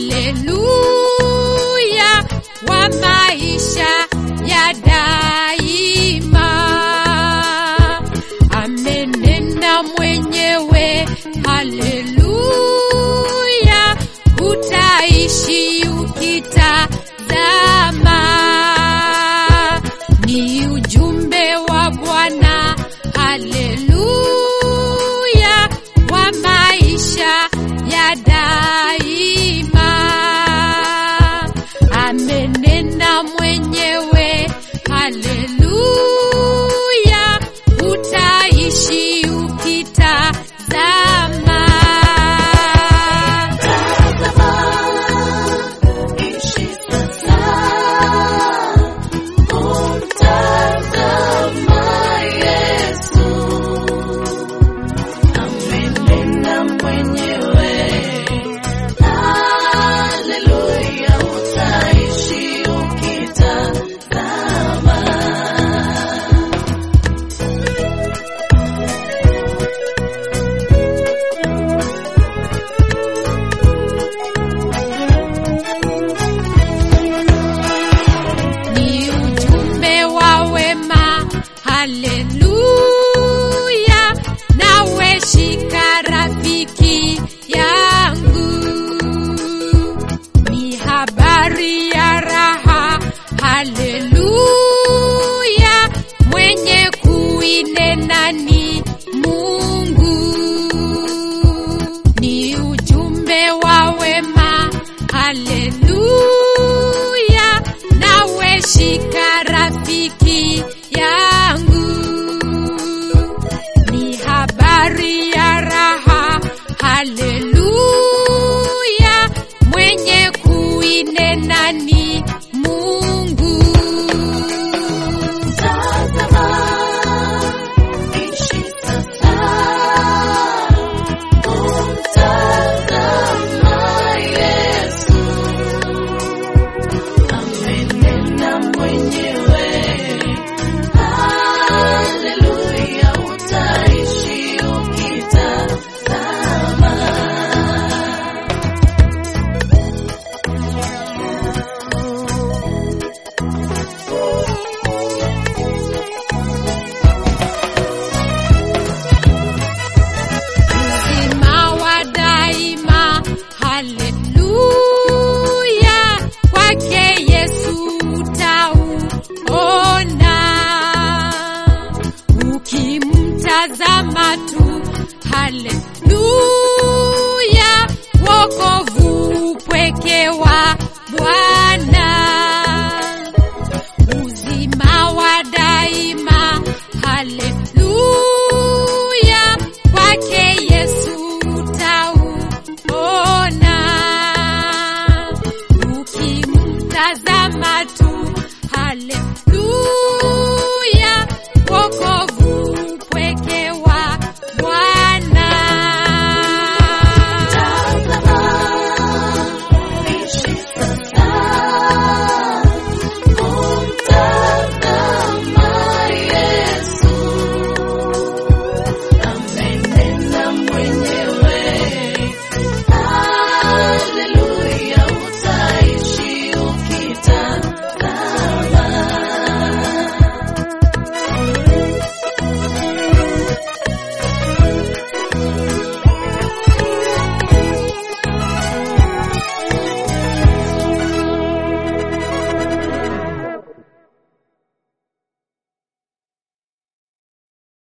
haleluya wa maisha ya daima. Amenena mwenyewe, haleluya, utaishi ukitazama. Ni ujumbe wa Bwana, haleluya, wa maisha ya daima. Amenena mwenyewe, haleluya, utaishi ukitazama. Ishi sasa, kumtazama Yesu. Amenena mwenyewe, haleluya, utaishi ukitazama. ni ujumbe wa wema, haleluya, nawe shika rafiki yangu, ni habari ya raha, haleluya, mwenye kuinena ni Mungu, ni ujumbe wa wema, haleluya, nawe shika rafiki yangu, ni habari ya raha, haleluya, mwenye kuinena ni Mungu. Tazama, ishi sasa, kumtazama Yesu. Amenena mwenyewe, haleluya, utaishi ukitazama. uzima wa daima, haleluya, kwake Yesu utauona, ukimtazama tu, haleluya, wokovu upweke wa Bwana uzima wa daima, haleluya, kwake Yesu utauona, ukimtazama tu, haleluya.